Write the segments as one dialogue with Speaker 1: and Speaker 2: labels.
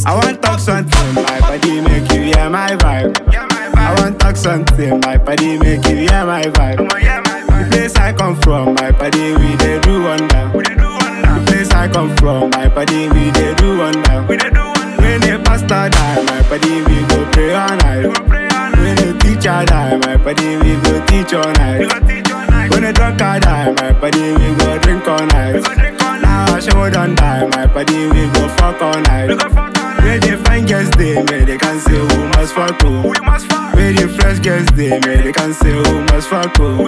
Speaker 1: I want talk something, my body make you hear my vibe. I want talk something, my body make you hear my vibe. The place I come from, my body we dey do wonder. The place I come from, my body we dey do wonder. When the pastor die, my body we go pray all night. When the teacher die, my body we go teach all night. When the drunkard die, my body we go drink all night. Now I show don't die, my body we go fuck all night. Where the fine girls they, may they can say who must fuck who. Where the fresh girls they, may they can say who must fuck who.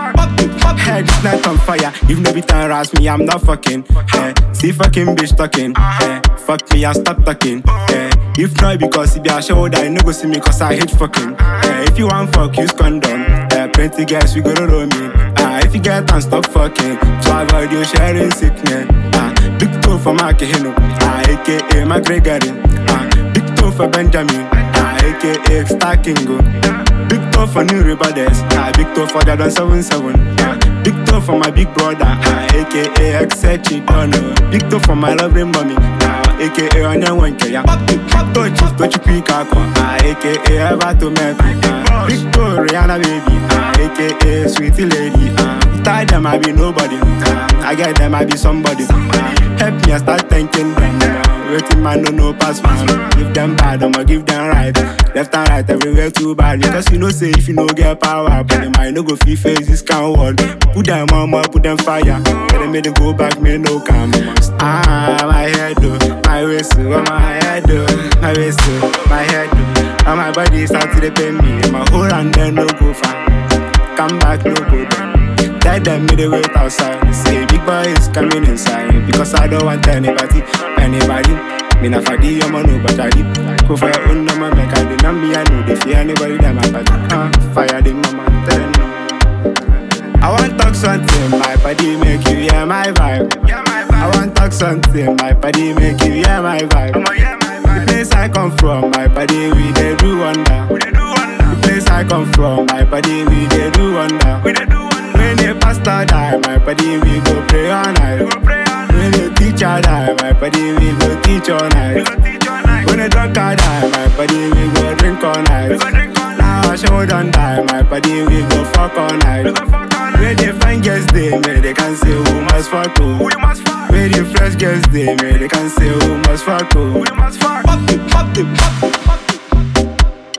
Speaker 1: Head is night on fire. If no be time harass me, I'm not fucking. Eh, see fucking bitch talking. Eh, fuck me and stop talking. Eh, if not because it be a show that you no go see me cause I hate fucking. Eh, if you want fuck, use condom. Eh, plenty girls we go to roll me. Ah, if you get and stop fucking, so avoid you sharing sickness. Ah, big toe for Mark Hino. Ah, aka my Gregory. Ah, big toe for Benjamin. Ah, aka Star Kingo. Big toe for new rebels. Ah, big toe for Jordan 77. Ah, big toe for my big brother. Ah, aka Exechi Dono. Big toe for my lovely mommy. Ah, aka Onyan Wanke. Yeah. Big toe chief, don't you pick up. Ah, aka Eva to me. Ah, big toe Rihanna baby. Ah, aka Sweetie Lady. Ah, tie them, I be nobody. Ah, I get them, I be somebody. Ah, help me, I start thanking them. Ah, Waiting man no no pass man. Give them bad, I'ma give them right. Left and right, everywhere too bad. Because you know say if you no get power, but them might no go feel face this kind of world. Put them mama, put them fire. Let them make them go back, me no come. Ah, my head do, my waist do, oh, my head do, my waist do, my head do. And my body start to dey pain me. My whole hand then no go far. Come back, no go down. Tell them me the wait outside. Say big boy is coming inside because I don't want anybody, anybody. Me not for the I'm no but I did. Go for your own number, make I the number. I know they fear anybody that my body. Uh, fire the mama, tell them no. I want talk something, my body make you hear my vibe. I want talk something, my body make you hear my vibe. The place I come from, my body we dey do wonder. The place I come from, my body we dey do wonder. When the pastor die, my body we go pray all night. When the teacher die, my body we go teach all night. When the drunkard die, my body we go drink all night. Now I show don't die, my body we go fuck all night. Where the fine girls they, may they can say who must fuck who. Where the fresh girls they, may they can say who must fuck who. Fuck it, fuck it, fuck it, fuck it.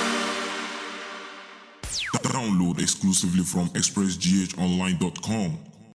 Speaker 2: Download exclusively from expressghonline.com.